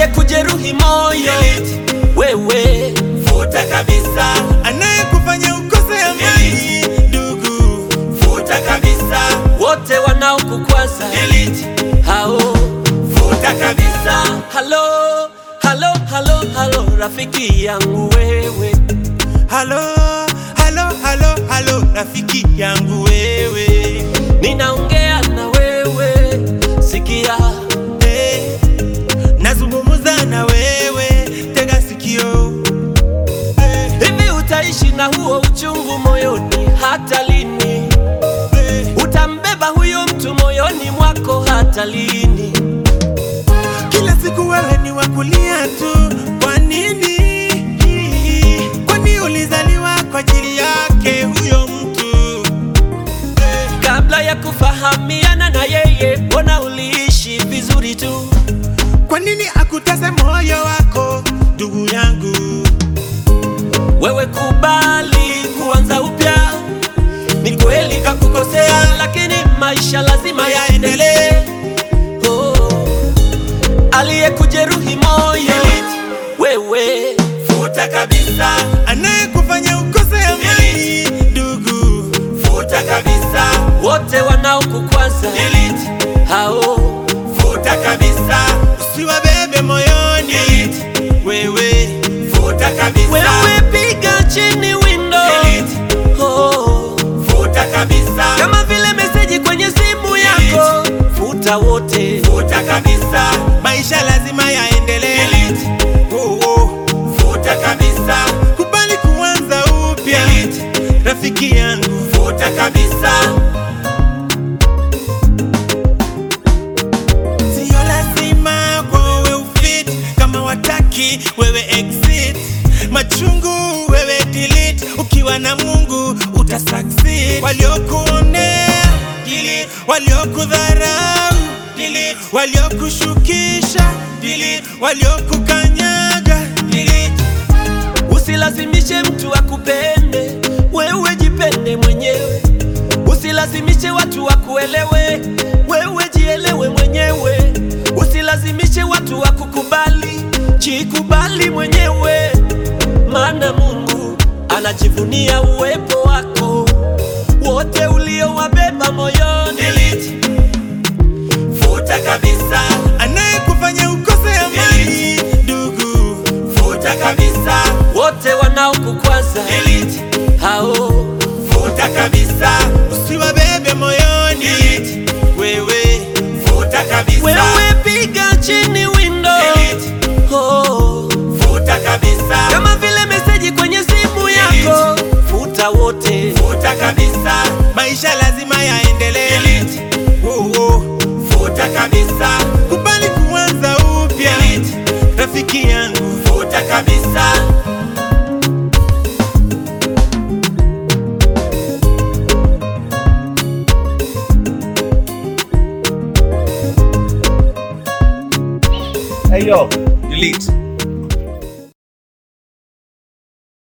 aliyekujeruhi moyo wewe, futa kabisa, anayekufanya ukose amani ndugu, futa kabisa, wote wanaokukwaza delete, hao futa kabisa, halo halo halo halo, rafiki yangu wewe, halo halo halo halo, rafiki yangu wewe, ninaongea na wewe, sikia hey, nazungumza na wewe, tega sikio hey, hivi, utaishi na huo uchungu moyoni hata lini? hey. Utambeba huyo mtu moyoni mwako hata lini? Kila siku wewe ni wa kulia tu, kwa nini? Kwani ulizaliwa kwa ajili yake huyo mtu hey. Kabla ya kufahamiana na yeye, mbona uliishi vizuri tu? Kwa nini akutese moyo wako ndugu yangu? Wewe kubali kuanza upya. Ni kweli kakukosea, lakini maisha lazima yaendelee. Oh, aliyekujeruhi moyo wewe, futa kabisa, Anayekufanya ukose amani ndugu, futa kabisa, wote wanaokukwaza delete, hao futa kabisa, usiwabebe moyoni wewe, futa kabisa, wewe, piga chini windo delete, oh, futa kabisa, kama vile meseji kwenye simu yako, futa wote. futa kabisa, maisha lazima yaendelee. delete, Oh, oh. futa kabisa, Kubali kuanza upya delete, rafiki yangu, futa kabisa, sio lazima kwa wewe ufit, kama wataki wewe exit, machungu wewe delete, ukiwa na Mungu uta succeed. Waliokuonea delete, waliokudharau delete, waliokushukisha delete, waliokukanyaga delete. Usilazimishe mtu akupende, wewe jipende mwenyewe. Usilazimishe watu wakuelewe, wewe jielewe mwenyewe. Usilazimishe watu wakukubali, jikubali mwenyewe, maana Mungu anajivunia uwepo wako. Wote uliowabeba moyoni, delete, futa kabisa, anayekufanya ukose amani ndugu, futa kabisa, wote wanaokukwaza delete, hao futa kabisa, usiwabebe moyoni delete, wewe, futa kabisa, wewe, piga chini windo delete, oh. futa kabisa, kama vile meseji kwenye simu yako, futa wote. futa kabisa, maisha lazima yaendelee. delete, Oh, oh. futa kabisa, Kubali kuanza upya delete, rafiki yangu, futa kabisa, Hey yo, delete.